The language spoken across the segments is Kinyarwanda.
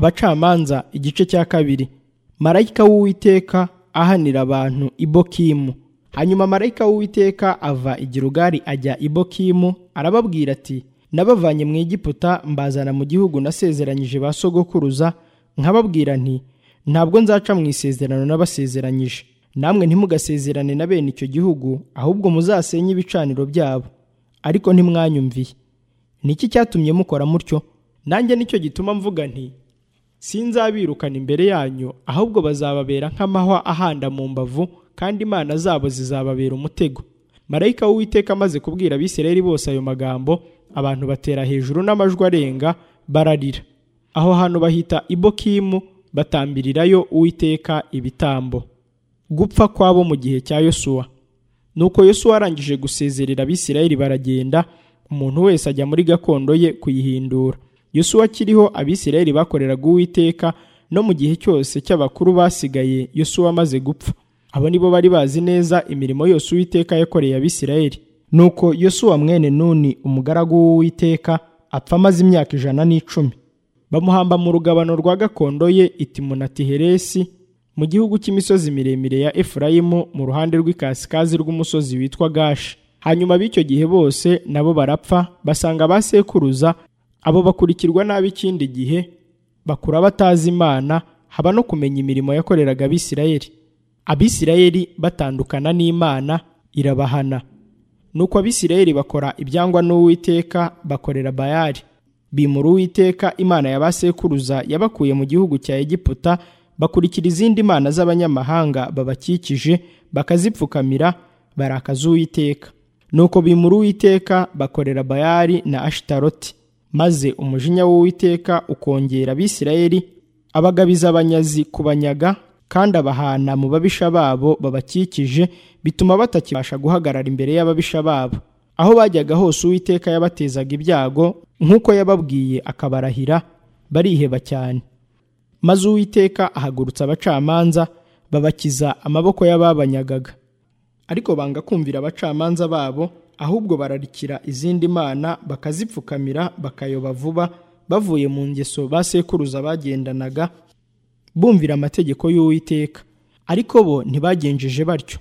abacamanza igice cya kabiri marayika w'uwiteka ahanira abantu ibokimu hanyuma marayika w'uwiteka ava i Gilugari ajya ibokimu arababwira ati nabavanye mu Egiputa mbazana mu gihugu nasezeranyije ba sogokuruza nkababwira nti ntabwo nzaca mu isezerano n'abasezeranyije namwe ntimugasezerane na bene icyo gihugu ahubwo muzasenye ibicaniro byabo ariko ntimwanyumviye ni iki cyatumye mukora mutyo nanjye nicyo gituma mvuga nti sinzabirukana imbere yanyu ahubwo bazababera nk'amahwa ahanda mu mbavu kandi imana zabo zizababera umutego marayika w'uwiteka amaze kubwira abisirayeli bose ayo magambo abantu batera hejuru n'amajwi arenga bararira aho hantu bahita ibokimu batambirirayo uwiteka ibitambo gupfa kwabo mu gihe cya yosuwa nuko yosuwa arangije gusezerera abisirayeli baragenda umuntu wese ajya muri gakondo ye kuyihindura yosuwa akiriho abisirayeli bakoreraga uwiteka no mu gihe cyose cy'abakuru basigaye yosuwa amaze gupfa abo ni bo bari bazi neza imirimo yose uwiteka yakoreye abisirayeli nuko yosuwa mwene nuni umugaragu w'uwiteka apfa amaze imyaka ijana n'icumi bamuhamba mu rugabano rwa gakondo ye itimunatiheresi mu gihugu cy'imisozi miremire ya efurayimu mu ruhande rw'ikasikazi rw'umusozi witwa gashi hanyuma b'icyo gihe bose nabo barapfa basanga ba sekuruza abo bakurikirwa n'ab'ikindi gihe bakura batazi imana haba no kumenya imirimo yakoreraga abisirayeli abisirayeli batandukana n'imana irabahana nuko abisirayeli bakora ibyangwa n'uwiteka bakorera bayari bimura uwiteka imana ya ba sekuruza yabakuye mu gihugu cya egiputa bakurikira izindi mana z'abanyamahanga babakikije bakazipfukamira barakaza uwiteka nuko bimura uwiteka bakorera bayari na ashitaroti maze umujinya w'uwiteka ukongera abisirayeli abagabiza abanyazi kubanyaga kandi abahana mu babisha babo babakikije bituma batakibasha guhagarara imbere y'ababisha babo aho bajyaga hose uwiteka yabatezaga ibyago nk'uko yababwiye akabarahira bariheba cyane maze uwiteka ahagurutsa abacamanza babakiza amaboko y'ababanyagaga ariko banga kumvira abacamanza babo ahubwo bararikira izindi mana bakazipfukamira bakayoba vuba bavuye mu ngeso ba sekuruza bagendanaga bumvira amategeko y'uwiteka ariko bo ntibagenjeje batyo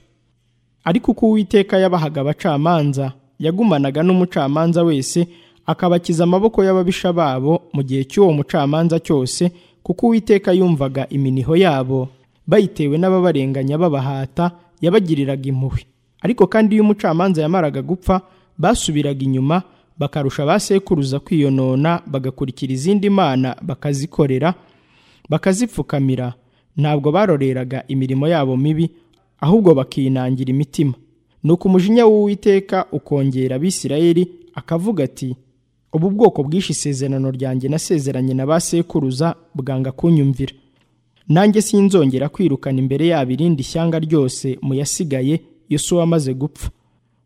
ariko uko uwiteka yabahaga abacamanza yagumanaga n'umucamanza wese akabakiza amaboko y'ababisha babo mu gihe cy'uwo mucamanza cyose kuko uwiteka yumvaga iminiho yabo bayitewe n'ababarenganya babahata yabagiriraga impuhwe ariko kandi iyo umucamanza yamaraga gupfa basubiraga inyuma bakarusha ba sekuruza kwiyonona bagakurikira izindi mana bakazikorera bakazipfukamira ntabwo baroreraga imirimo yabo mibi ahubwo bakinangira imitima nuko umujinya w'uwiteka ukongera abisirayeli akavuga ati ubu bwoko bwishe isezerano ryanjye nasezeranye na ba sekuruza bwanga kunyumvira nanjye sinzongera kwirukana imbere yabo irindi shyanga ryose mu yasigaye yosuwa amaze gupfa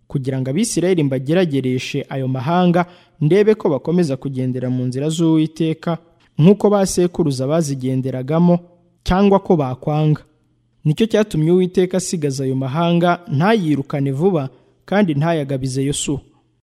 kugira ngo abisirayeli mbageragereshe ayo mahanga ndebe ko bakomeza kugendera mu nzira z'uwiteka nk'uko ba sekuruza bazigenderagamo cyangwa ko bakwanga nicyo cyatumye uwiteka asigaza ayo mahanga ntayirukane vuba kandi ntayagabize yosuwa